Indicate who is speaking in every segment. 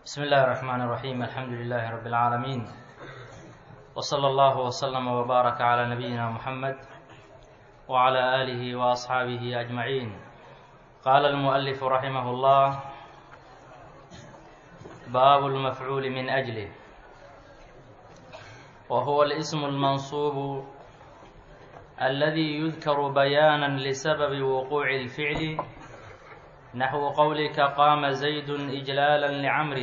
Speaker 1: بسم الله الرحمن الرحيم الحمد لله رب العالمين وصلى الله وسلم وبارك على نبينا محمد وعلى آله وأصحابه أجمعين قال المؤلف رحمه الله باب المفعول من أجله وهو الاسم المنصوب الذي يذكر بيانا لسبب وقوع الفعل نحو قولك قام زيد إجلالا لعمر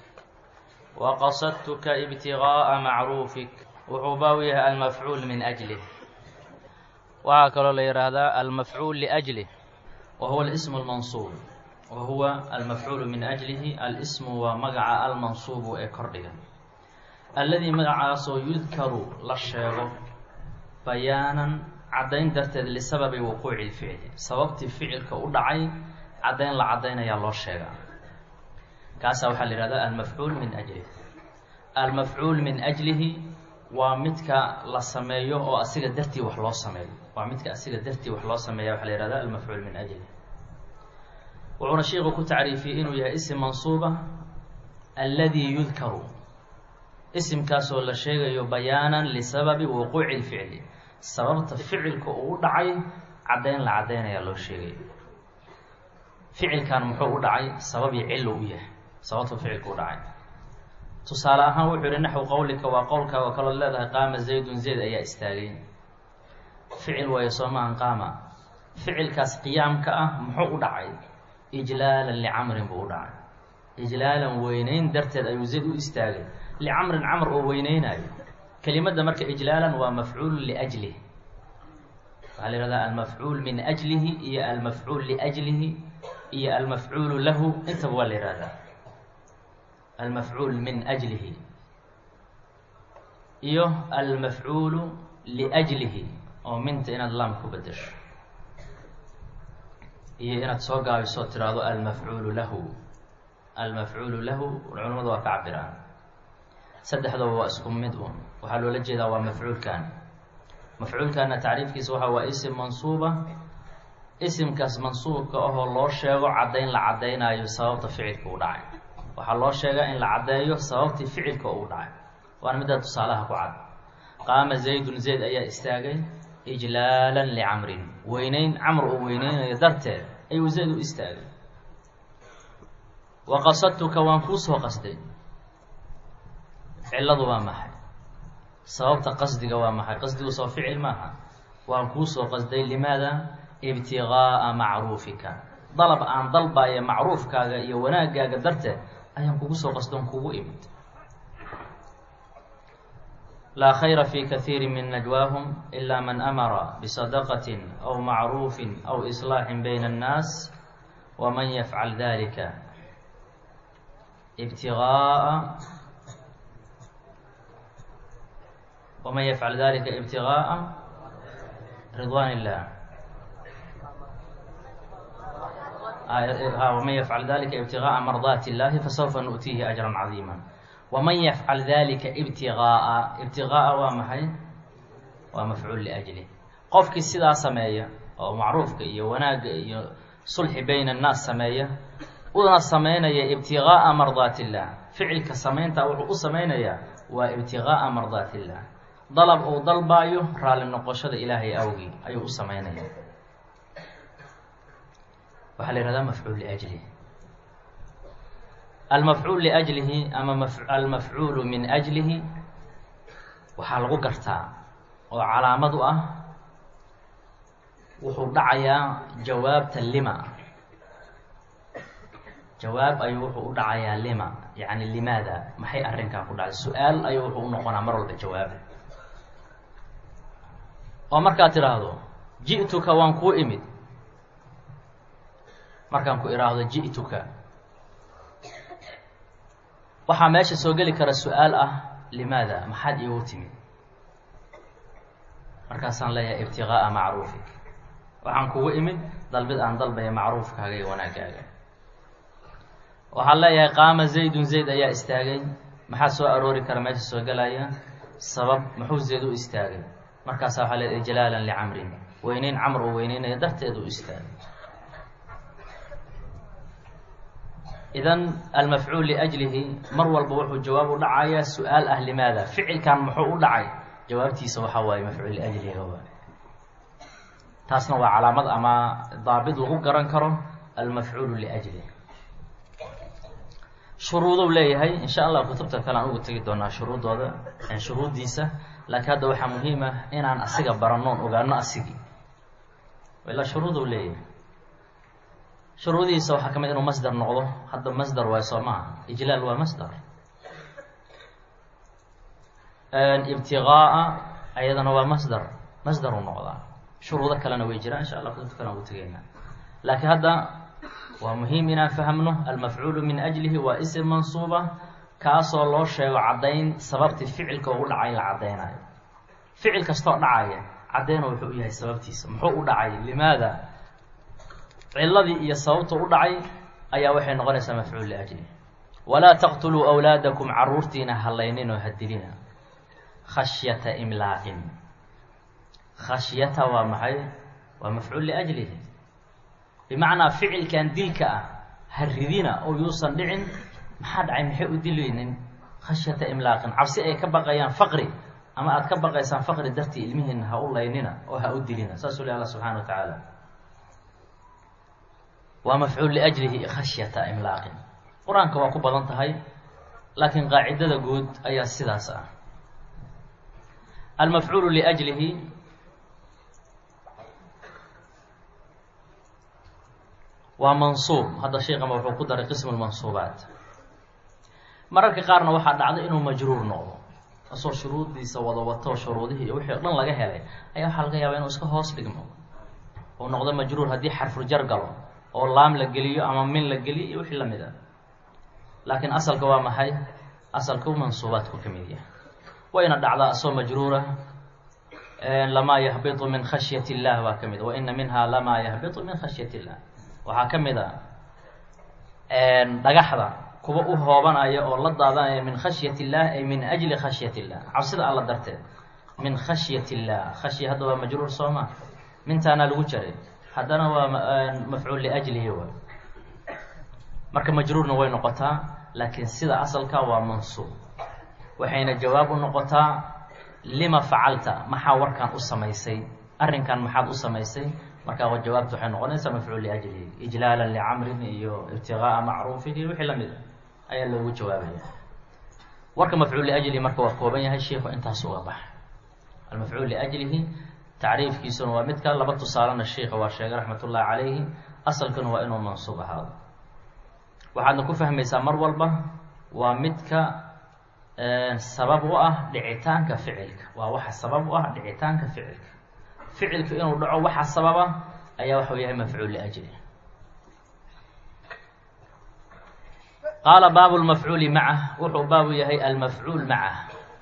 Speaker 1: وقصدتك ابتغاء معروفك wuxuu baabu yahay almafcuul min ajlih waxaa kaloo la yidhaahdaa almafcuul liأjlih wa huwa alismu almansuub wa huwa almafcuulu min ajlihi alismu waa magaca almansuubu ee kordhiga alladii magacaasoo yudkaru la sheego bayaanan caddayn darteed lisababi wuquuci lficli sababtii ficilka u dhacay caddayn la caddaynayaa loo sheegaa kaasaa waxaa la yihahdaa almafcuul min ajlih almafcuul min ajlihi waa midka la sameeyo oo asiga dartii wax loo sameeyo waa midka asiga dartii wax loo sameeya waxaa la yihahda almafcuul min ajlih wuxuuna sheiku ku tacriifiyey inuu yahay isim mansuuba alladii yudkaru isimkaasoo la sheegayo bayaanan lisababi wuquuci lficli sababta ficilka uu dhacay caddayn la caddaynayaa loo sheegayo ficilkan muxuu u dhacay sababii cillo u yahay sababta ficilka u dhacay tusaale ahaan wuxuu yihi naxwu qowlika waa qowlkaaga kaloo leedahay qaama zaydun zayd ayaa istaagay ficil waayo soo maahan qaama ficilkaas qiyaamka ah muxuu u dhacay ijlaalan licamrin buu u dhacay ijlaalan weyneyn darteed ayuu zayd u istaagay licamrin camr oo weyneynayo kelimadda marka ijlaalan waa mafcuulu liajlih waxaa la yihahdaa almafcuul min ajlihi iyo almafcuul liajlihi iyo almafcuulu lahu intaba waa la yihahdaa almafcuul min ajlihi iyo almafcuulu liajlihi oo minta inaad laam ku bedesho iyo inaad soo gaabiso tiraahdo almafcuulu lahu almafcuulu lahu culamadu waa ka cabiraan saddexdaba waa isku mid un waxaa loola jeedaa waa mafcuulkan mafcuulkana tacriifkiisa waxa waa isim mansuuba isimkaas mansuubka ahoo loo sheego caddayn la caddaynayo sababta ficilka u dhacay waxaa loo sheegaa in la caddeeyo sababtii ficilka uu dhacay waana middaa tusaalaha ku cad qaama zaydun zayd ayaa istaagay ijlaalan licamrin weyneyn camr uu weyneynayo darteed ayuu zayd u istaagay wa qasadtuka waan kuu soo qasday cilladu waa maxay sababta qasdiga waa maxay qasdigu soo ficil maaha waan kuu soo qasday limaada ibtigaaa macruufika dalab aan dalbaya macruufkaaga iyo wanaagaaga darteed ayaan kugu soo qasdoon kugu imid laa khayra fi kahiiri min najwaahum ilaa man amara bisadaqatin aw macruufin aw islaaxin bayna annaas waman yafcal dalika ibtigaaa waman yafcal dalika ibtigaaa ridwaan illah wman yafcal dalika ibtigaaa mardaati illahi fasawfa nu'tiihi ajran cadiima waman yafcal dalika ibtigaaa ibtigaaa waa maxay waa mafcuul liajlih qofkii sidaa sameeya oo macruufka iyo wanaagga iyo sulxi bayna annaas sameeya una sameynaya ibtigaaa mardaat illah ficilka samaynta wuxuu u samaynayaa waa ibtigaaa mardaat illah dalab uu dalbaayo raalli noqoshada ilaahay awgii ayuu u sameynaya waxaa la yihahdaa mafcuul liajlihi almafcuul liajlihi ama almafcuulu min ajlihi waxaa lagu gartaa oo calaamad u ah wuxuu dhacayaa jawaabta lima jawaab ayuu wuxuu u dhacayaa lima yacni limaada maxay arrinkaa ku dhacay su-aal ayuu wuxuu u noqonaa mar walba jawaab oo markaad tidhaahdo ji'tuka waan kuu imid markaan ku idhaahdo ji'tuka waxaa meesha soo geli kara su-aal ah limaada maxaad iigu timid markaasaan leeyahay ibtigaaa macruufik waxaan kugu imid dalbid aan dalbaya macruufkaaga iyo wanaagaaga waxaan leeyahay qaama zaydun zayd ayaa istaagay maxaa soo aroori kara meesha soo gelaya sabab muxuu zayd u istaagay markaasaa waxaa leedahay jalaalan licamrin weyneyn camr uu weyneynaya darteed u istaagay idan almafcuul liajlihi mar walba wuxuu jawaab u dhacayaa su-aal ah limaada ficilkan muxuu u dhacay jawaabtiisa waxaa waaye mafcuul liajlihi waay taasna waa calaamad ama daabit lagu garan karo almafcuulu liajlih shuruudou leeyahay insha allah kutubta kale aan ugu tegi doonaa shuruudooda shuruuddiisa laakiin hadda waxaa muhiim ah inaan asiga baranoon ogaano asigii ilaa shuruudou leeyahay shuruudihiisa waxaa ka mid inuu masder noqdo hadda masder waay soo maaha ijlaal waa masder ibtigaaa ayadana waa masder masder u noqdaa shuruudo kalena way jiraan insha allah kutubta kale aan ugu tegeynaa laakiin hadda waa muhiim inaan fahmno almafcuulu min ajlihi waa isim mansuuba kaasoo loo sheego caddayn sababtii ficilka ugu dhacay la caddaynayo ficil kastoo dhacaya caddayna wuxuu u yahay sababtiisa muxuu u dhacay limaada ciladii iyo sababta u dhacay ayaa waxay noqonaysaa mafcuul liajlihi walaa taqtuluu awlaadakum caruurtiina hallaynin oo hadilina khashyata imlaaqin khashyata waa maxay waa mafcuul liajlihi bimacnaa ficilkan dilka ah haridina oo yuusan dhicin maxaa dhacay maxay u dilaynin khashyata imlaaqin cabsi ay ka baqayaan faqri ama aada ka baqaysaan faqri dartii ilmihiina ha u laynina oo ha u dilina saasuu leh alla subxana wa tacaala waa mafcuul liajlihi khashyata imlaaqin qur-aanka waa ku badan tahay laakiin qaacidada guud ayaa sidaas ah almafcuulu liajlihi waa mansuub hadda sheekama wuxuu ku daray qismu lmansuubaat mararka qaarna waxaa dhacda inuu majruur noqdo asoo shuruuddiisa wada wato shuruudihii iyo wixii o dhan laga helay ayaa waxaa laga yaabaa inuu iska hoos dhigmo uu noqdo majruur haddii xarfuljar galo oo laam la geliyo ama min la geliyo iyo wixii lamid ah laakiin asalka waa maxay asalka u mansuubaadku ka mid yahay wayna dhacdaa asoo majruura lamaa yahbitu min khashyat illah baa ka mid wa ina minha lamaa yahbitu min khashyat illah waxaa ka mid a dhagaxda kuwa u hoobanaya oo la daadanaya min khashyat illah ay min ajli khashyat illah cabsida alla darteed min khashyat illah khashya hadda waa majruur sooma mintaana lagu jaray haddana waa mafcuul liajlihi wa marka majruurna way noqotaa laakiin sida asalka waa mansuub waxayna jawaab u noqotaa lima facalta maxaa warkan u samaysay arrinkan maxaad u samaysay markaa jawaabta waxay noqonaysaa mafcuul liajlihi ijlaala licamrin iyo ibtigaaa macruufin iyo wixii lamid a ayaa loogu jawaabaya warka mafcuul liajlihi marka waa kooban yahay shiiku intaas uga bax almafcuul liajlihi tacriifkiisuna waa midka laba tusaalena shiika waa sheegay raxmat ullahi calayhi asalkuna waa inuu mansuub ahaado waxaadna ku fahmaysaa mar walba waa midka sabab u ah dhicitaanka ficilka waa waxa sabab u ah dhicitaanka ficilka ficilka inuu dhaco waxa sababa ayaa waxau yahay mafcuul liajli qaala baabu lmafcuuli macah wuxuu baabu yahay almafcuul macah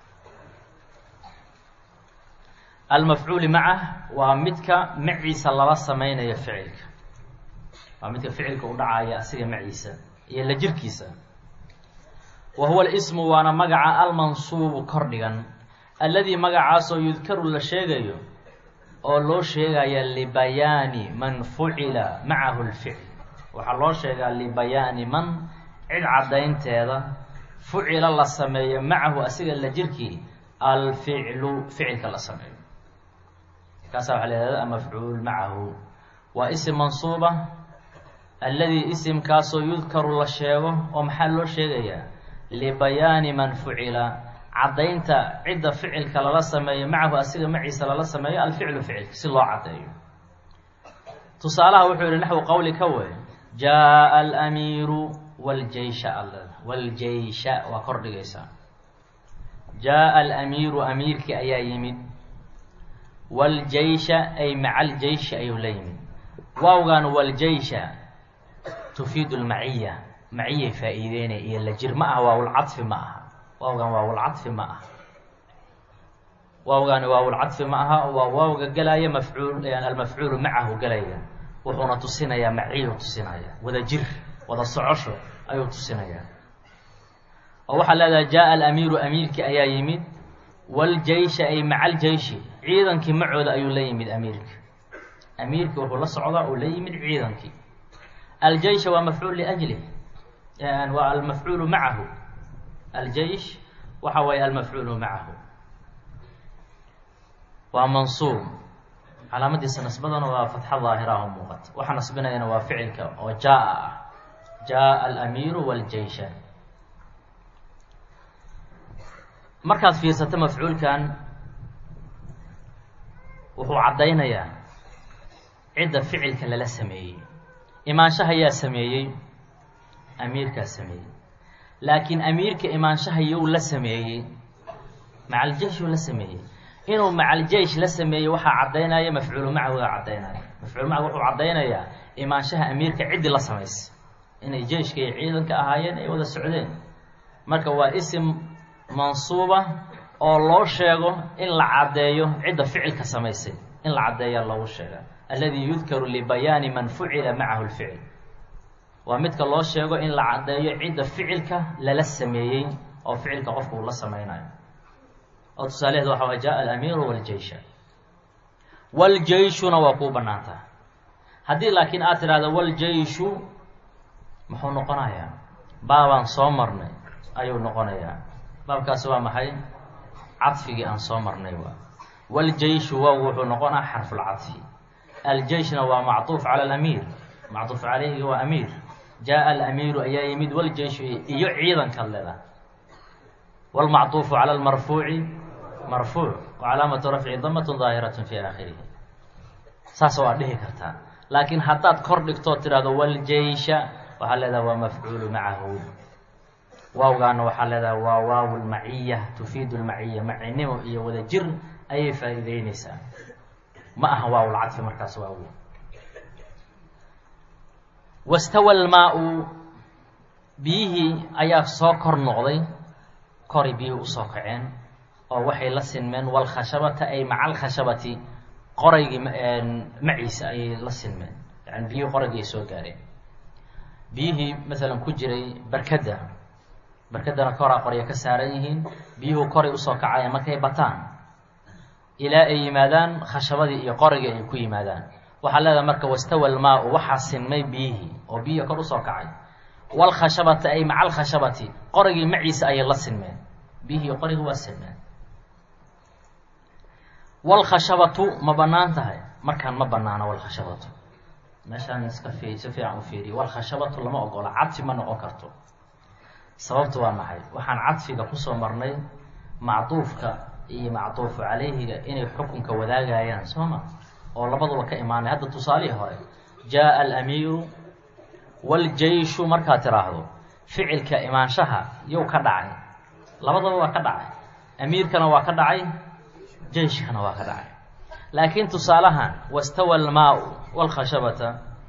Speaker 1: almafcuuli macah waa midka maciisa lala sameynayo ficilka waa midka ficilka u dhacaya asiga maciisa iyo la jirkiisa wa huwa alismu waana magaca almansuubu kor dhigan alladii magacaasoo yudkaru la sheegayo oo loo sheegaya libayaani man fucila macahu lficl waxaa loo sheegaa libayaani man cid caddaynteeda fucila la sameeyo macahu asiga la jirkii alficlu ficilka la sameeyo kaasaa waxaa lahahda mafcuul macahu waa isim mansuuba alladii isimkaasoo yudkaru la sheego oo maxaa loo sheegayaa libayaani man fucila caddaynta cidda ficilka lala sameeyo macahu asiga maciisa lala sameeyo alficlu ficilka si loo caddeeyo tusaalaha wuxuu yihi naxwu qowli ka wey jaa alamiiru wljeysha wljeysha waa kor dhigaysaa jaa alamiiru amiirkii ayaa yimid wljeysha ay maca aljeyshi ayuu la yimid waawgan wljeysha tufiidu lmaciya maciyay faa-iideynaya iyo la jir ma aha waawlcadfi ma aha waawgan waawlcadfi ma aha waawgani waawlcadfi ma aha waa waawga gelaya mafcuul almafcuulu macahu gelaya wuxuuna tusinayaa maciyuu tusinaya wada jir wada socosho ayuu tusinayaa oo waxaa leedahay jaa alamiiru amiirkii ayaa yimid wljeysha ay maca aljeyshi ciidankii macooda ayuu la yimid amiirka amiirkii wuxuu la socdaa uu la yimid ciidankii aljeysha waa mafcuul liajlih waa almafcuulu macahu aljeish waxa weeye almafcuulu macahu waa mansuub calaamadiisa nasbadana waa fatxa daahiraho muuqata waxa nasbinayana waa ficilka oo jaa ah jaa alamiiru wاljeysha markaad fiirsato mafcuulkan wuxuu caddaynayaa cidda ficilka lala sameeyey imaanshaha yaa sameeyey amiirkaa sameeyey laakiin amiirka imaanshaha yow la sameeyey macaljeishuu la sameeyey inuu macaljeish la sameeyey waxaa caddaynaya mafcuulu macahuga caddaynaya mafcuul macahu wuxuu caddaynayaa imaanshaha amiirka ciddii la samaysay inay jeishka iyo ciidanka ahaayeen ay wada socdeen marka waa isim mansuuba oo loo sheego in la caddeeyo cidda ficilka samaysay in la caddeeyaa loogu sheega alladii yudkaru libayaani man fucila macahu lficil waa midka loo sheego in la caddeeyo cidda ficilka lala sameeyey oo ficilka qofka uu la samaynayo oo tusaalaheed waxa waa jaa alamiiru waljeysha waljeyshuna waa kuu bannaantaa haddii laakiin aad tidhahdo waljeyshu muxuu noqonayaa baabaan soo marnay ayuu noqonayaa baabkaasi waa maxay cadfigii aan soo marnay waa waljeyshu waagu wuxuu noqonaa xarfulcadfi aljeyshna waa macطuuf cala alamiir macطuuf calayhi waa amiir jaa alamiiru ayaa yimid waljeyshu iyo ciidankaad leedaha wاlmacطuufu calى اlmarfuuci marfuuc wacalaamatu rafci damatun daahiraة fi aakhirihi saas waa dhihi kartaa laakiin haddaad kor dhigtoo tidhahdo waljeysha waxaa leedaha waa mafcuulu macahu waawgaana waxaa leedaha waa waaw lmaciya tufiidu lmaciya macinimo iyo wada jir ayay faa'iideyneysaa ma aha waawlcadfi markaas waagu wastawa lmaa-u biyihii ayaa soo kor noqday koray biyihii usoo kaceen oo waxay la sinmeen walkhashabata ay maca alkhashabati qoraygii maciisa ayay la sinmeen yani biyihii qoraygii ay soo gaareen biyihii masalan ku jiray barkadda barkaddana koraa qorya ka saaran yihiin biyuhu koray usoo kacayaan markay bataan ilaa ay yimaadaan khashabadii iyo qorigii ay ku yimaadaan waxaa leedahay marka wastawa almaa-u waxaa sinmay biyihii oo biyihii kor usoo kacay walkhashabata ay maca alkhashabati qorigii maciisa ayay la sinmeen biyihii qorigii waa sinmeen walkhashabatu ma bannaan tahay markaan ma bannaano walkhashabatu meeshaan iska fi si fiican u fiiriyo walkhashabatu lama ogola cadfi ma noqon karto sababtu waa maxay waxaan cadfiga kusoo marnay macduufka iyo macduufu calayhiga inay xukunka wadaagayaan soo ma oo labaduba ka imaanay hadda tusaalihii hore jaa alamiiru waljeyshu markaad tiraahdo ficilka imaanshaha yow ka dhacay labadaba waa ka dhacay amiirkana waa ka dhacay jeyshkana waa ka dhacay laakiin tusaalahan wastawa almaa-u walkhashabata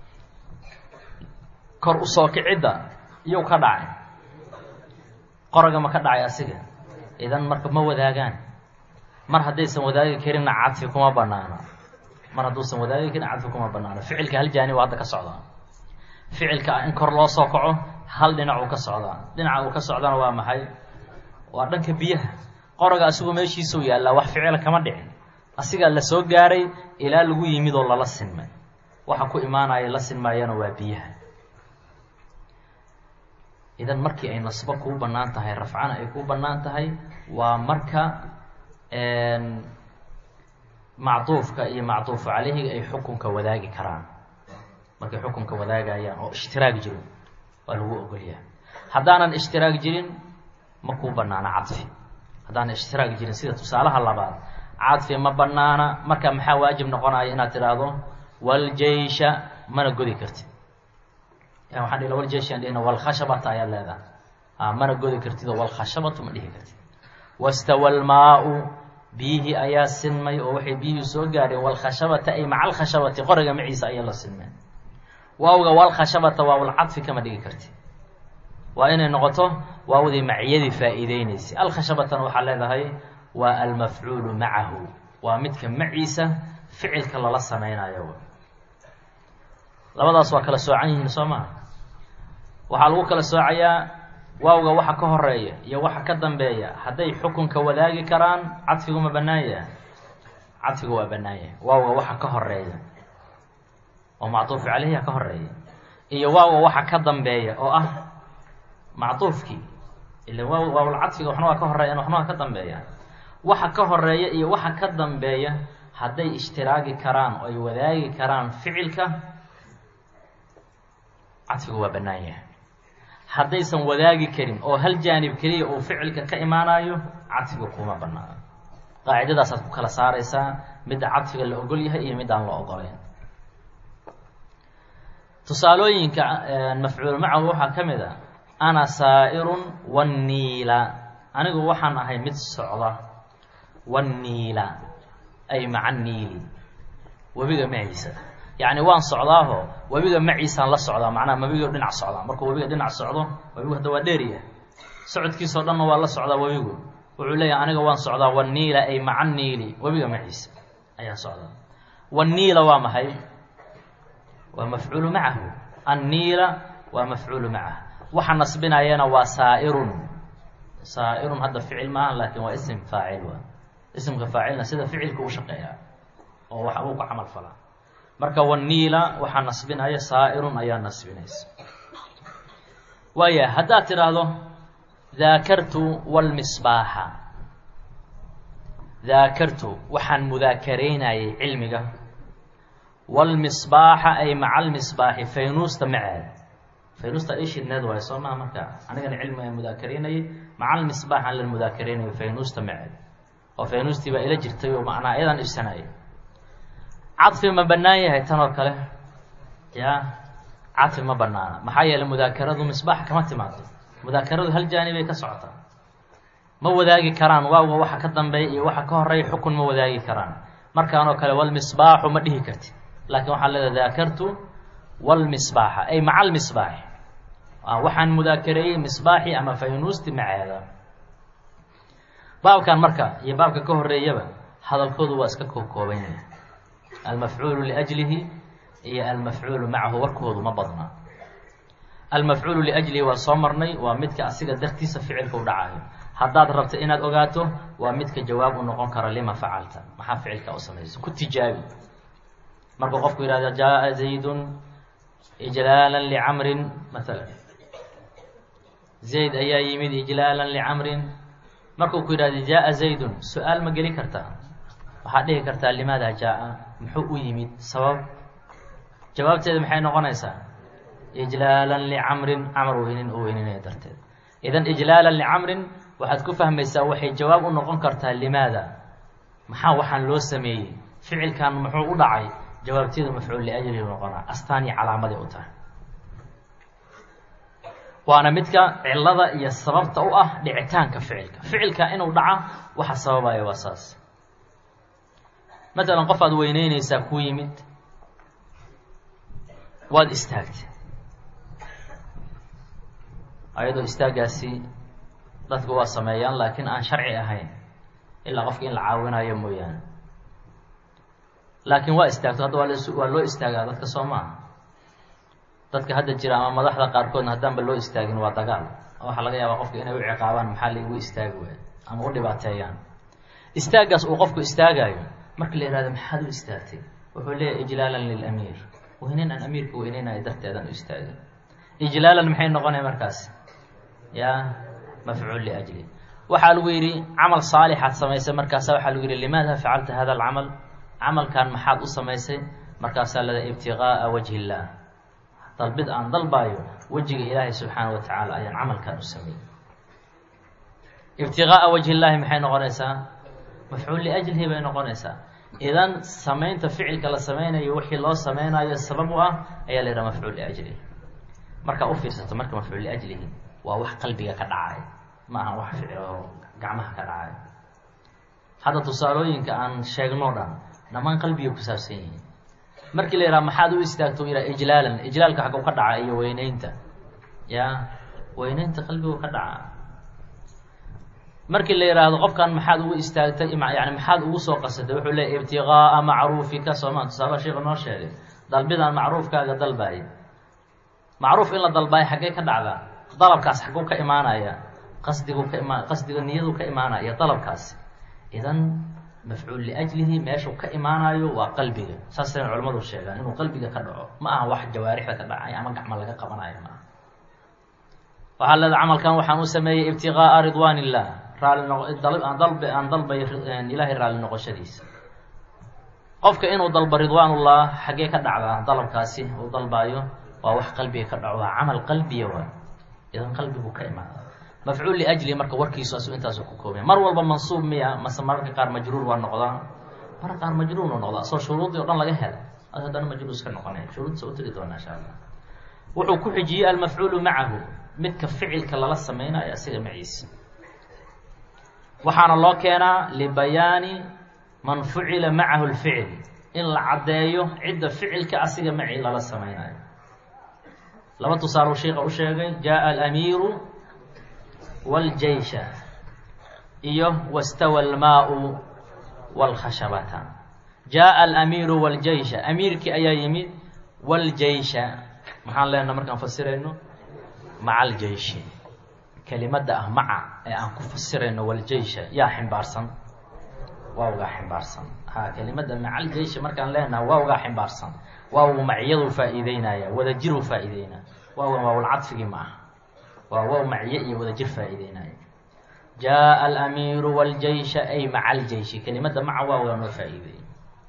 Speaker 1: kor usoo kicidda yow ka dhacay qoraga ma ka dhacay asiga idan marka ma wadaagaan mar haddaysan wadaagi karinna cadfi kuma banaana mar hadduusan wadaagi karin cadfi kuma banaano ficilka hal jaanib hadda ka socdaa ficilka in kor loo soo kaco hal dhinac uu ka socdaa dhinaca uu ka socdana waa maxay waa dhanka biyaha qoraga asigu meeshiisuu yaallaa wax ficila kama dhicin asigaa la soo gaaray ilaa lagu yimid oo lala sinmay waxa ku imaanaya la sinmaayana waa biyaha idan markii ay nasbo kuu bannaan tahay rafcana ay kuu bannaan tahay waa marka macduufka iyo macduufu calayhiga ay xukunka wadaagi karaan markay xukunka wadaagayaan oo ishtiraag jiro waa lagu ogolyaha haddaanan ishtiraag jirin ma kuu bannaana cadfi haddaanan ishtiraag jirin sida tusaalaha labaad cadfi ma bannaana marka maxaa waajib noqonaya inaad tidhaahdo waljeysha mana godi kartid waxaan dhihi waljeyshi an dhihna walkhashabata ayaad leedahay a mana godi kartidoo walkhashabatu ma dhihi kartid wastawa almaa-u biyihii ayaa sinmay oo waxay biyihii soo gaareen walkhashabata ay maca alkhashabati qoriga maciisa ayaa la sinmeen waawga walkhashabata waawlcadfi kama dhigi kartid waa inay noqoto waawdii maciyadii faa'iideyneysay alkhashabatana waxaa leedahay waa almafcuulu macahu waa midka maciisa ficilka lala sameynayo labadaas waa kala soocan yihiin soo maa waxaa lagu kala soocayaa waawga waxa ka horeeya iyo waxa ka dambeeya hadday xukunka wadaagi karaan cadfigu ma bannaan yaha cadfigu waa bannaan yahay waawga waxa ka horeeya oo macduufu caleyhiha ka horeeya iyo waawga waxa ka dambeeya oo ah macduufkii ila waa waawlcadfiga waxna waa ka horeeyan waxna waa ka dambeeyaan waxa ka horeeya iyo waxa ka dambeeya hadday ishtiraagi karaan oo ay wadaagi karaan ficilka cadfigu waa bannaan yahay haddaysan wadaagi karin oo hal jaanib keliya uu ficilka ka imaanayo cadfiga kuma banaano qaacidadaasaad ku kala saaraysaa midda cadfiga la ogol yahay iyo middaan la ogolayn tusaalooyinka mafcuul macahu waxaa ka mid a ana saa'irun wanniila anigu waxaan ahay mid socda wanniila ay maca niili webiga maciisa yacni waan socdaaho webiga maciisaan la socdaa macnaha webiga dhinac socdaa markuu webiga dhinac socdo webigu hadda waa dheeriya socodkiisao dhanna waa la socdaa webigu wuxuu leeyahay aniga waan socdaa wanniila ay maca niili webiga maciisa ayaan socdaa wanniila waa maxay waa mafcuulu macahu anniila waa mafcuulu macahu waxa nasbinayana waa saa'irun saa'irun hadda ficil maaha laakiin waa isim faacil waa isimka faacilna sida ficilka u shaqeeyaa oo wax uu ku camal falaa marka wanniila waxaa nasbinaya saa'irun ayaa nasbinaysa waaya haddaad tidhaahdo daakartu walmisbaaxa daakartu waxaan mudaakaraynayay cilmiga walmisbaaxa ay maca almisbaaxi faynuusta maceed faynuusta ishidneed waayo soo maha marka anigana cilmiga aan mudaakaraynayay maca almisbaax aan la mudaakaraynayay faynuusta maceed oo faynuustii baa ila jirtay oo macnaa iyadan ibsanayay cadfi ma bannaan yahay tan oo kale ya cadfi ma banaana maxaa yeeley mudaakaradu misbaax kama timaado mudaakaradu hal jaanibay ka socotaa ma wadaagi karaan waawga waxa ka dambeeya iyo waxa ka horeeya xukun ma wadaagi karaan markaanoo kale walmisbaaxu ma dhihi kartid laakiin waxaa leedahay daakartu walmisbaaxa ay maca almisbaaxi waxaan mudaakareeyey misbaaxi ama faynuusti maceeda baabkan marka iyo baabka ka horeeyaba hadalkoodu waa iska kookooban yahay almafcuulu liajlihi iyo almafcuulu macahu warkoodu ma badna almafcuulu liajlihi waa soo marnay waa midka asiga dartiisa ficilka u dhacayo haddaad rabto inaad ogaato waa midka jawaab u noqon kara lima facalta maxaa ficilka u samaysa ku tijaabi markuu qofku yihahdo jaa zaydun ijlaalan licamrin maala zayd ayaa yimid ijlaalan licamrin markuu ku yidhahdo jaa zaydun su-aal ma geli kartaa waxaad dhihi kartaa limaada jaa muxuu u yimid sabab jawaabteeda maxay noqonaysaa ijlaalan licamrin camar weynin oo weyninaya darteed idan ijlaalan licamrin waxaad ku fahmaysaa waxay jawaab u noqon kartaa limaada maxaa waxaan loo sameeyey ficilkan muxuu u dhacay jawaabteedu mafcuul liajlihi noqonaa astaan iyo calaamaday u tahay waana midka cilada iyo sababta u ah dhicitaanka ficilka ficilka inuu dhaca waxa sababaya waa saas matalan qof aad weyneyneysaa ku yimid waad istaagtay ayadoo istaagaasi dadku waa sameeyaan laakiin aan sharci ahayn ilaa qofka in la caawinayo mooyaane laakiin waa istaagto hadda waa l waa loo istaagaa dadka soo maaha dadka hadda jira ama madaxda qaarkoodna haddaanba loo istaagin waa dagaal waxaa laga yaabaa qofka inay u ciqaabaan maxaa laigu istaagi waay ama u dhibaateeyaan istaaggaas uu qofku istaagaayo marka la yihahdo maxaad u istaagtay wuxuu leeyahay ijlaalan lilamiir weyneyn aan amiirka weyneynayo darteedan u istaagay ijlaalan maxay noqonaya markaas ya mafcuul liajli waxaa lagu yidhi camal saalixaad samaysay markaasa waxaa lagu yidhi limaada facalta hada alcamal camalkan maxaad u samaysay markaasaa lada ibtiqaa'a wajhi illaah dalbid aan dalbaayo wejiga ilaahay subxaana wa tacaala ayaan camalkan u sameeyey ibtiqaa'a wajhi illaahi maxay noqonaysaa mafcuul liajlihi bay noqonaysaa idan samaynta ficilka la sameynayo wixii loo sameynayo sabab u ah ayaa la yidhaha mafcuul liajlihi markaa u fiirsato marka mafcuul liajlihi waa wax qalbiga ka dhacay ma aha wax ficil oo gacmaha ka dhacay hadda tusaalooyinka aan sheegno dhan dhammaan qalbiga ku saabsan yihiin markii la yidhaha maxaad u istaagto yidhaha ijlaalan ijlaalka xaggu ka dhaca iyo weyneynta ya weyneynta qalbigu ka dhaca markii la yidhaahdo qofkan maxaad ugu istaagtay yani maxaad ugu soo qasatay wuxuu leeya ibtiqaa'a macruufika sooma tusaala sheika noo sheegay dalbidaan macruufkaaga dalbaayay macruuf in la dalbaayo xaggee ka dhacdaa dalabkaas xagguu ka imaanaya qasdigu ka imaa qasdiga niyadu ka imaanaya dalabkaasi idan mafcuul liajlihi meeshuu ka imaanayo waa qalbiga saasayna culamadu sheegaan inuu qalbiga ka dhaco ma aha wax jawaarixda ka dhacay ama gacmo laga qabanayo maaha waxaa leeda camalkan waxaan u sameeyey ibtiqaa'a ridwaan illah raali noqo aan dalb aan dalbayo ilaahay raali noqoshadiisa qofka inuu dalbo ridwaanullah xaggee ka dhacdaa dalabkaasi uu dalbaayo waa wax qalbiga ka dhaco waa camal qalbiya waay idan qalbigu ka imaada mafcuul liajli marka warkiisu asu intaasu ku koobaya mar walba mansuub miya mase mararka qaar majruur waa noqdaa mararka qaar majruur waa noqdaa asoo shuruudii o dhan laga hela ad haddana majruur iska noqonaya shuruudsa u tiri doonaa insha allah wuxuu ku xijiyey almafcuulu macahu midka ficilka lala sameynayo asiga maciisa waxaana loo keenaa libayaani man fucila macahu lficil in la caddeeyo cidda ficilka asiga maci lala sameynayo laba tusaale sheika u sheegay jaءa alamiiru wاljeysha iyo wastawa almaau wاlkhashabata jaءa alamiiru wاljeysha amiirkii ayaa yimid wاljeysha maxaan leenaha markaan fasirayno maca aljeyshi kelimadda ah maca ee aan ku fasirayno waljeysha yaa ximbaarsan waawgaa ximbaarsan ha kelimadda maca aljeyshi markaan leenaha waawgaa ximbaarsan waawgu maciyaduu faa'iideynaya wadajiruu faa'iideynaya waawgan waawlcadfigii ma aha waa waaw maciye iyo wadajir faa'iideynaya jaءa alamiiru wاljeysha ay maca aljeyshi kelimadda maca waawgaa noo faa'iideeyay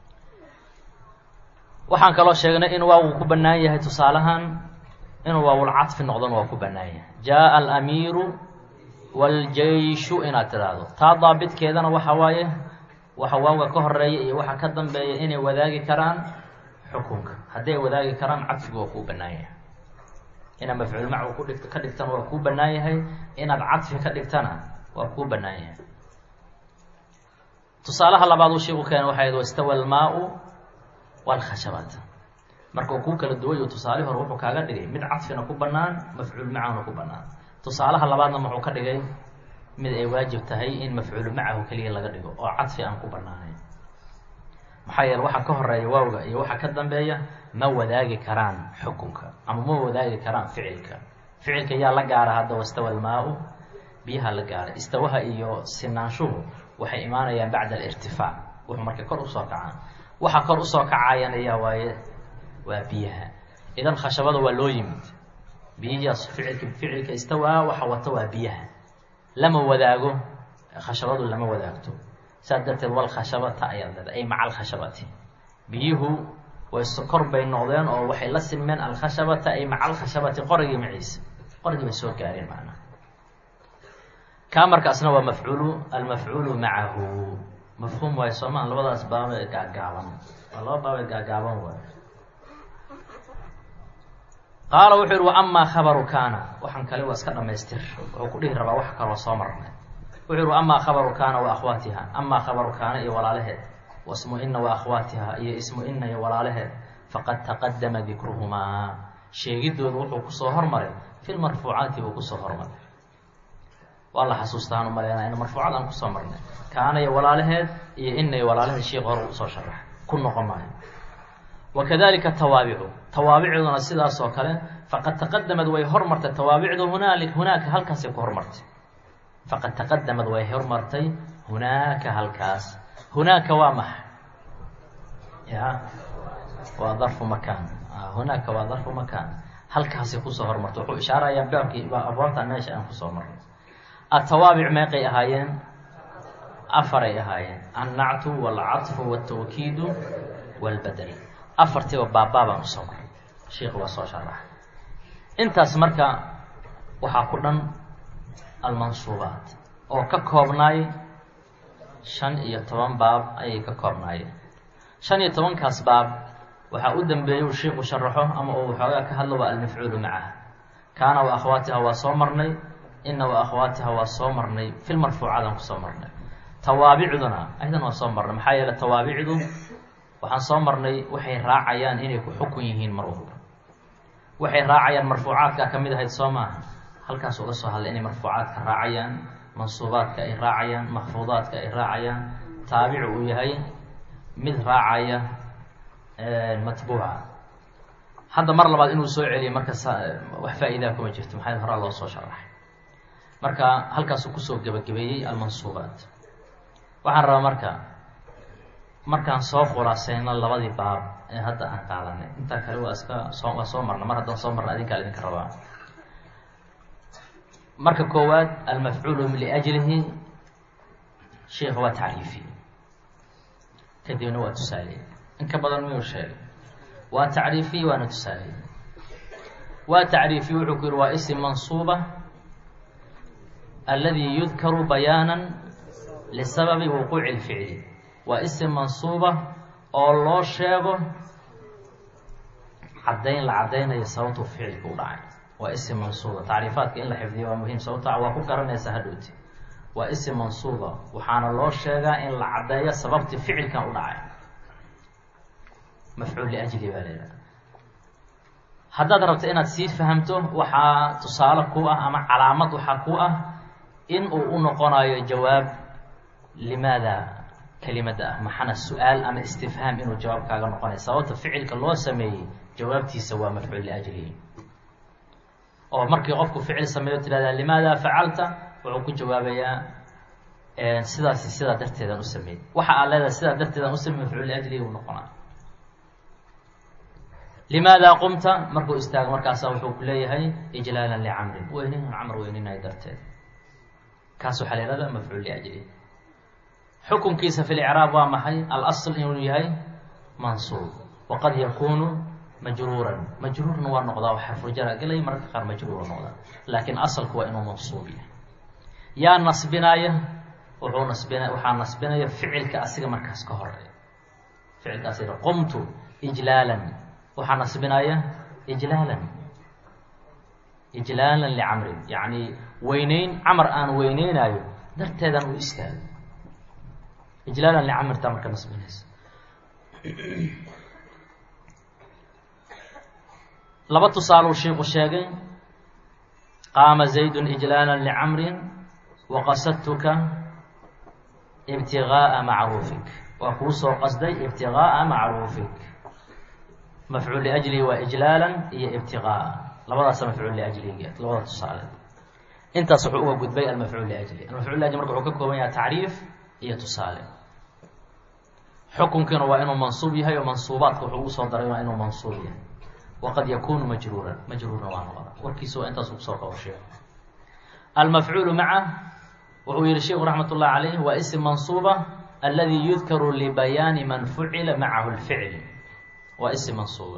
Speaker 1: waxaan kaloo sheegnay in waawgu ku bannaan yahay tusaalahan inuu waawlcadfi noqdona waa ku bannaan yahay jaءa alamiiru wاljeyshu inaad tidhaahdo taa daabitkeedana waxa waaye waxa waawga ka horeeya iyo waxa ka dambeeya inay wadaagi karaan xukunka hadday wadaagi karaan cadfigu waa kuu bannaan yahay inaad mafcuul macu ku dhigt ka dhigtana waa kuu bannaan yahay inaad cadfi ka dhigtana waa kuu bannaan yahay tusaalaha labaad uu sheeku keena waxay ahayd wastawa almaau wاlkhashabata marka uu kuu kala duwayo tusaale hore wuxuu kaaga dhigay mid cadfina ku bannaan mafcuul macahuna ku bannaan tusaalaha labaadna muxuu ka dhigay mid ay waajib tahay in mafcuulu macahu keliya laga dhigo oo cadfi aan ku bannaanayn maxaa yeele waxa ka horeeya waawga iyo waxa ka dambeeya ma wadaagi karaan xukunka ama ma wadaagi karaan ficilka ficilka yaa la gaara hadda wastawa almaa-u biyaha la gaara istawaha iyo sinaanshuhu waxay imaanayaan bacda alirtifaac wuxuu marka kor usoo kacaan waxa kor usoo kacayan ayaa waaye waa biyaha idan khashabada waa loo yimid biyihiias ficilka ficilka istawaa waxa wata waa biyaha lama wadaago khashabadu lama wadaagto saas darteed walkhashabata ayaad leeda ay maca alkhashabati biyuhu way sokor bay noqdeen oo waxay la silmeen alkhashabata ay maca alkhashabati qorigii maciisa qorigii bay soo gaareen macnaha kaa markaasna waa mafcuulu almafcuulu macahu mafhuum waayo soomaa labadaas baaba ee gaagaaban waa laba baaba ee gaagaaban waay qaala wuxuu yihi wa amaa khabaru kaana waxaan kale waa iska dhamaystir wuxuu ku dhihi rabaa wax kaloo soo marnay wuxuu yihi wa amaa khabaru kaana wa akhwaatiha amaa khabaru kaana iyo walaalaheed wasmu ina wa akhwaatiha iyo ismu ina iyo walaalaheed faqad taqadama dikruhumaa sheegidoodu wuxuu kusoo hormaray fi lmarfuucaati buu kusoo hormaray waa la xasuustaan umaleynaa in marfuucad aan kusoo marnay kaana iyo walaalaheed iyo ina iyo walaalaheed sheik hore usoo sharax ku noqon maayo wakadalika tawaabicu tawaabicduna sidaas oo kale faqad taqadamad way hormartay tawaabicdu hunaali hunaaka halkaasay ku hormartay faqad taqadamad way hormartay hunaaka halkaas hunaaka waa maxa ya waa darfu makaan hunaaka waa darfu makaan halkaasay kusoo hormartay wuxuu ishaarayaa baabkii abwaabtan meesha aan kusoo marnay atawaabic meeqay ahaayeen afaray ahaayeen annactu waalcadfu waaltawkiidu waalbadel afartiiba baabbaabaan usoo maray sheikhu waa soo sharaxay intaas marka waxaa ku dhan almansuubaat oo ka koobnaay shan iyo toban baab ayay ka koobnaayeen shan iyo tobankaas baab waxaa u dambeeyey uu sheikhu sharaxo ama uu waxoogaa ka hadlo waa almafcuulu macaha kaana wa akhwaatiha waa soo marnay ina wa akhwaatiha waa soo marnay fil marfuucaadaan kusoo marnay tawaabicduna aydan waa soo marnay maxaa yeele tawaabicdu waxaan soo marnay waxay raacayaan inay ku xukun yihiin mar walba waxay raacayaan marfuucaadka ka mid ahayd soo maaha halkaas uga soo hadlay inay marfuucaadka raacayaan mansuubaadka ay raacayaan maxfuudaadka ay raacayaan taabicu uu yahay mid raacaya matbuuca hadda mar labaad inuu soo celiyo marka wax faa-iidaa kuma jirto maxaa horaa loo soo sharaxay marka halkaasuu kusoo gebagabeeyey almansuubaat waxaan rabaa marka markaan soo khulaaseyno labadii baab ee hadda aan qaadanay intaa kale waa iska soo waa soo marna mar haddaan soo marna adinkaa idinka rabaa marka koowaad almafcuulu liajlihi sheikh waa tacriifiye kadibna waa tusaaleey in ka badan miyuu sheegay waa tacriifiye waana tusaaleey waa tacriifiye wuxuu ku yihi waa isim mansuuba aladi yudkaru bayaana lisababi wuquuci اlficli waa isim mansuuba oo loo sheego caddayn la caddaynayo sababtuu ficilka u dhacay waa isim mansuuba tacriifaadka in la xifdiyo waa muhiim sababta waa ku garanaysa hadhowti waa isim mansuuba waxaana loo sheegaa in la caddeeyo sababtii ficilkan u dhacay mafcuul liajli baa laydhaha haddaad rabto inaad sii fahamto waxaa tusaale ku ah ama calaamad waxaa ku ah in uu u noqonayo jawaab limaada kelimadda ah maxana su-aal ama istifhaam inuu jawaab kaaga noqonayo sababta ficilka loo sameeyey jawaabtiisa waa mafcuul liajlihi oo markii qofku ficil sameeyo tirahdaa limaada facalta wuxuu ku jawaabayaa sidaasi sidaa darteedaan u sameeyey waxa aad leedahay sidaa darteedaan usamey mafcuul liajlihi uu noqonaa limaada qumta markuu istaago markaasa wuxuu ku leeyahay ijlaalan licamrin weynin camr weyninayo darteed kaas waxaa la yihahda mafcuul liajlihi xukunkiisa fi licraab waa maxay alasl inuu yahay mansuub waqad yakunu majruuran majruurna waa noqdaa xarfurjara gelay mararka qaar majruura noqdaa laakiin asalku waa inuu mansuub yahay yaa nasbinaya wuxuu nasbina waxaa nasbinaya ficilka asiga markaas ka horeeya ficilkaas qumtu ijlaalan waxaa nasbinaya ijlaalan ijlaalan licamrin yacni weyneyn camar aan weyneynayo darteedan u istaago ijlaalan licamrtaa marka nasbinaysa laba tusaaluu shiiku sheegay qaama zaydun ijlaala licamrin waqasadtuka ibtigaaa macruufik waa kuu soo qasday ibtigaaa macruufik mafcuul liajlihi waa ijlaalan iyo ibtigaaa labadaasa mafcuul liajlihiga labada tusaale intaas wuxuu uga gudbay almafcuul liajli almafcuul liajli marka wuxuu ka kooban yahay tacriif iyo tusaale xukunkiina waa inuu mansuub yahay oo mansuubaadka wuxuu ugu soo daray waa inuu mansuub yahay wqad yakunu majruuran majruurna waa noqda warkiisa waa intaasu kusoo qabo sheek almafcuulu maca wuxuu yihi sheikhu raxmat ullahi calayh waa ism mansuuba aladi yudkaru libayaani man fucila macahu lficl waa ism mansuuba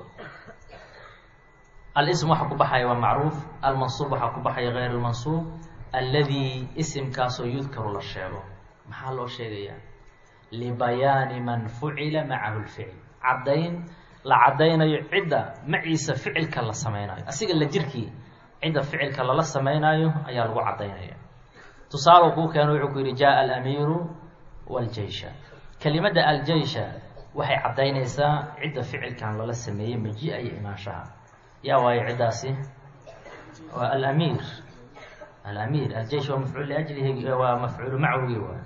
Speaker 1: alism waxaa ku baxaya waa macruuf almansuub waxaa ku baxaya gayr lmansuub aladi isimkaasoo yudkaru la sheego maxaa loo sheegayaa libayaani man fucila macahu lficl caddayn la caddaynayo cidda maciisa ficilka la samaynayo asiga la jirkii cidda ficilka lala samaynayo ayaa lagu caddaynaya tusaale kuu keeno wuxuu ku yidhi jaa alamiiru waljeysha kelimadda aljeysha waxay caddaynaysaa cidda ficilkan lala sameeyey maji-a iyo imaanshaha yaa waayo ciddaasi waa alamiir alamiir aljeysh waa mafcuul liajlihi waa mafcuulu macwigi waay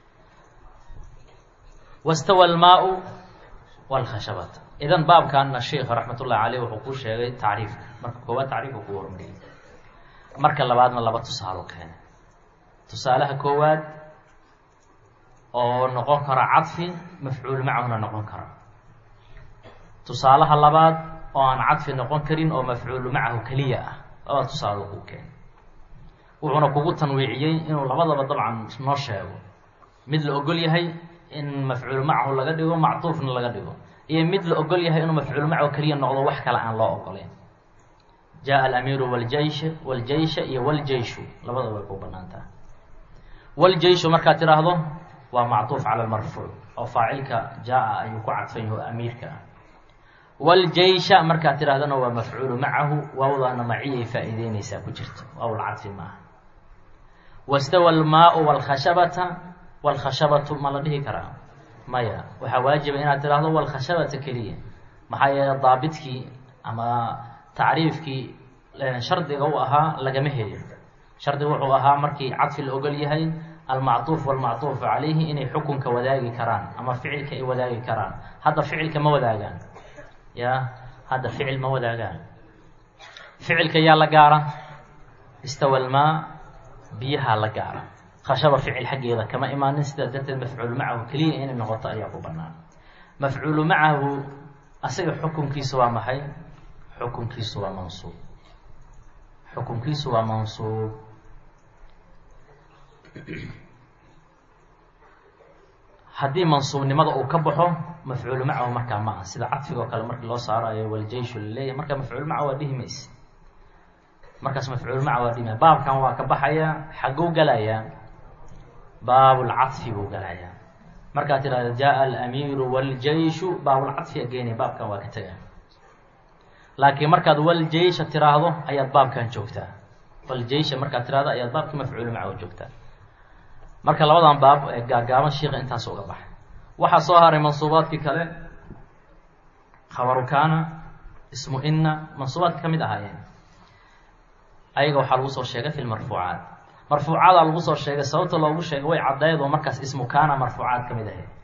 Speaker 1: wastawa almaau walkhashabata idan baabkanna sheikh raxmat ullahi caleyh wuxuu kuu sheegay tacriifka marka koowaad tacriifka kuu hormariyay marka labaadna laba tusaalo keenay tusaalaha koowaad oo noqon kara cadfi mafcuul macahuna noqon kara tusaalaha labaad oo aan cadfi noqon karin oo mafcuulu macahu keliya ah laba tusaalo kuu keenay wuxuuna kugu tanwiiciyey inuu labadaba dabcan noo sheego mid la ogol yahay in mafcuul macahu laga dhigo mactuufna laga dhigo iyo mid la ogol yahay inuu mafcuul macahu keliya noqdo wax kale aan loo ogoleyn jaa alamiiru waljeysh waljeysha iyo waljeyshu labadaba way ku banaan tahay waljeyshu markaad tidhaahdo waa mactuuf cala lmarfuuc oo faacilka jaa-a ayuu ku cadfan yaho amiirka ah waljeysha markaad tidhahdona waa mafcuulu macahu waawdaana maciyay faa'iideyneysaa ku jirto waawl cadfi maaha wastawa almaau walkhashabata walkhashabatu ma la dhihi karaa maya waxaa waajiba inaad tidhaahdo walkhashabata keliya maxaa yeele daabidkii ama tacriifkii shardiga u ahaa lagama helin shardiga wuxuu ahaa markii cadfi la ogol yahay almactuuf walmactuufu calayhi inay xukunka wadaagi karaan ama ficilka ay wadaagi karaan hadda ficilka ma wadaagaan ya hadda ficil ma wadaagaan ficilka yaa la gaara istawa almaa biyahaa la gaara khashaba ficil xaggeeda kama imaanin sidaa darteed mafcuulu macahu keliya inay noqoto ayaa ku banaan mafcuulu macahu asaga xukunkiisu waa maxay xukunkiisu waa mansuub xukunkiisu waa mansuub haddii mansuubnimada uu ka baxo mafcuulu macahu markaa ma aha sida cadfiga oo kale markii loo saarayo waljeyshu laleeyahy marka mafcuul maca waa dhihi mayse markaas mafcuul maca waa dhihi maya baabkan waa ka baxaya xagguu galayaa baabulcadfi buu galayaa markaad tidhahda jaa alamiiru waljeyshu baabulcadfiga geenaya baabkan waa ka tegaa laakiin markaad waljeysha tiraahdo ayaad baabkan joogtaa waljeysha markaad tirahdo ayaad baabkii mafcuulu macahu joogtaa marka labadan baab ee gaagaaban shiika intaas uga baxay waxaa soo haray mansuubaadkii kale khabaru kaana ismu inna mansuubaadka ka mid ahaayeen ayaga waxaa lagu soo sheegay fi lmarfuucaat marfuucaadaa lagu soo sheegay sababta loogu sheegay way caddayd oo markaas ismu kaana marfuucaad ka mid ahayd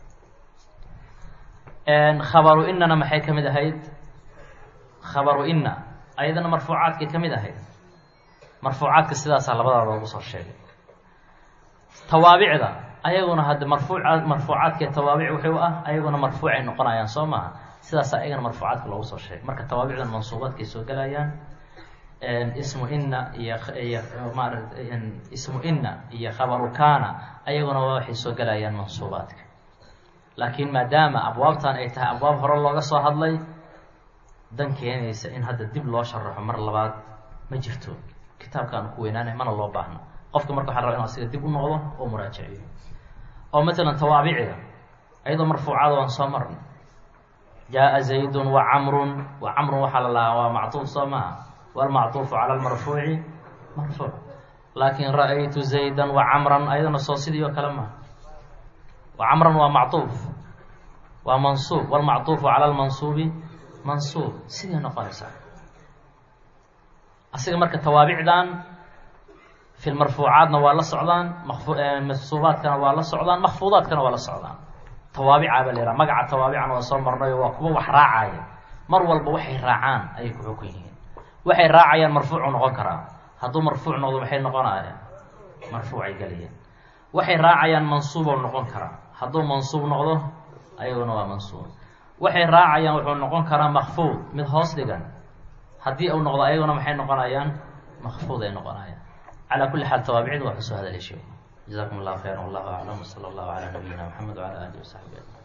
Speaker 1: khabaru innana maxay ka mid ahayd khabaru inna ayadana marfuucaadkay ka mid ahayd marfuucaadka sidaasaa labadaa loogu soo sheegay tawaabicda ayaguna hadde marfuuc marfuucaadka tawaabic wuxuu ah ayaguna marfuucay noqonayaan soo maaha sidaasa ayagana marfuucaadka loogu soo sheegay marka tawaabicdan mansuubaadkay soo gelayaan ismu inna iyo iyo maarata ismu inna iyo khabaru kaana ayaguna waxay soo gelayaan mansuubaadka laakiin maadaama abwaabtan ay tahay abwaab hore looga soo hadlay dan keenaysa in hadda dib loo sharaxo mar labaad ma jirto kitaabkaan ku weynaanay mana loo baahno qofka marka waxa raba inu asiga dib u noqdo oo muraajaciyo oo matalan tawaabiciga ayadoo marfuucada waan soo marnay jaa zaydun wa camrun wa camrun waxaa la lahaa waa mactuuf soo maha walmactuufu cala lmarfuuci marfuuc laakin ra-aytu zaydan wa camran ayadana soo sidii oo kale maha wa camran waa mactuuf waa mansuub walmactuufu cala lmansuubi mansuub sidii noqonaysaa asiga marka tawaabicdan fi lmarfuucaadna waa la socdaan mansuubaadkana waa la socdaan makfuudaadkana waa la socdaan tawaabica baa la yhaha magaca tawaabicana waa soo marnayo waa kuwa wax raacaya mar walba waxay raacaan ayay ku xukun yihiin waxay raacayaan marfuucu noqon karaa hadduu marfuuc noqdo maxay noqonayaan marfuucay galayeen waxay raacayaan mansuubo noqon karaa hadduu mansuub noqdo ayaguna waa mansuub waxay raacayaan wuxuu noqon karaa makfuud mid hoos dhigan haddii uu noqdo ayaguna maxay noqonayaan makfuud ay noqonayaan calى kuli xaal tawaabicdu waa ka soo hadalay sheek jazakum اllahu khayra wallahu aclam wslى اllahu calى nabiyina mxamed wعalى alihi وsaxbi ajmain